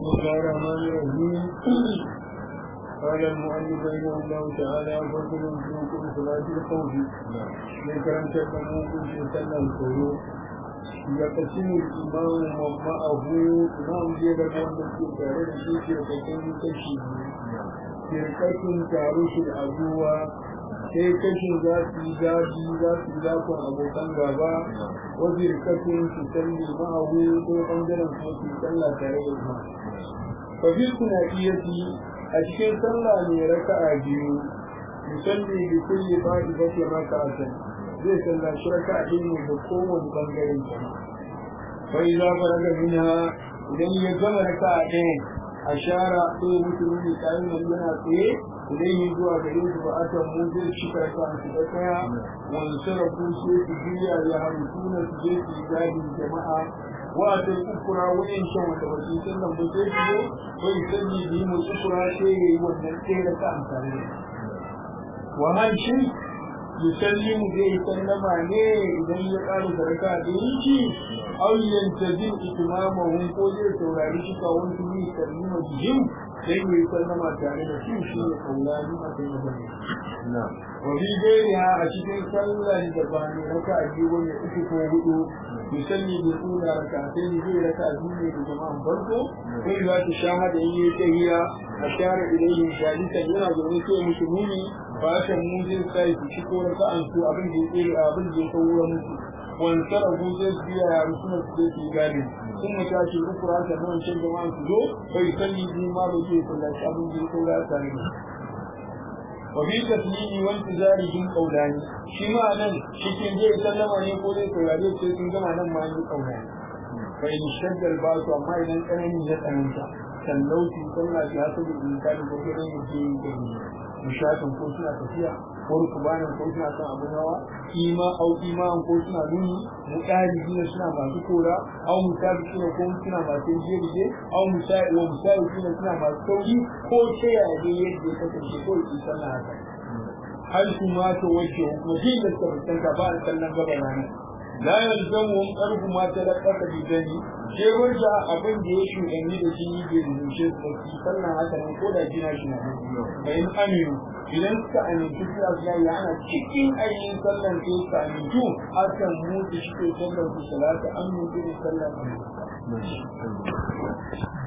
بسم الله الرحمن الرحيم قال المؤلف رحمه الله تعالى فضل في كل صلاة الخوف من كلام تكلموا كل سنة الخير يقسم الإمام معه إمام جيد الوان في تاريخ الشيخ يقسم كشي فرقة تعرش العدوى sai kashin za su yi zafi za su yi zafin abokan gaba wajen rikafin su salli ma'ahu ko ɓangaren kuma su sallah tare da kuma. Fafi suna iya fi a cikin sallah ne raka'a biyu musalli da kulle ba da bace maka a can zai sallaci raka'a ɗaya ne da kowane ɓangaren sa. Fai za ka raga mina idan ya gama raka'a ɗaya a shara sai mutum ne kayan yana tsaye ilayhi zuwa gare su ba a kan mu zai cika kan su da kaya wani sarrafu sai su juya ya hamsuna su je su yi gadin jama'a wa ta kukura wayan shan wanda ba su san nan ba sai su zo bai sani da yi mu kukura sai ya yi wannan tsere ka amfani wa hal shi yusallimu zai sallama ne idan ya ƙara sarka da yi aw yantazim itmamahum ko zai saurari shi ka wani ne sallima bihim sai mu yi sallama tare da su shi ne kaulani a kai magana. Wa bi gairiha a cikin sallan da ba ne raka a biyu wani uku ko hudu musalli da tsula raka sai ni zai raka a biyu ne da jama'an farko sai za ta shahada in yi tahiya a share ilayhin shalita yana zaune sai musu nuni fashin mu zai sai su ci ko raka an su abin da ya tsere abin da ya kawo musu. Wani sarrafu zai biya ya rusuna su zai fi gadi ثم تاتي الاخرى كمان شيء جماعه تزو فيصلي بما بيجي صلى الله عليه وسلم صلى الله وفي تسليم وانتظارهم قولان شما نن cikin zai sallama ne ko zai saurare sai sun gama nan ma yi kaulani fa in shadda al-ba'su amma idan tsanani ya tsananta sallauti sallah ya sabu in ka da gobe ne ke yi nishatin ko suna tafiya ko rukubanin ko suna kan abin hawa ima au iman ko suna nuni mu ɗari ne suna masu kora au musabi suna ko suna masu jirge au musabi wa musabi suna suna masu sauri ko ta yaya ne yadda ya kasance ko yi sallah haka har su ma ta wace kuma din da suka fuskanta ba a kallon gaba ranar la yalzamu qarbu ma talaqqaka bi dani je wanda abin da ya shuɗanni da shi bai rubuce su ki sannan haka nan ko da jina shi na bayan aminu idan suka amintu su ya ya ana cikin ainihin sallan sai suka amintu akan mutu shi ke sallan su salata amintu da sallan amintu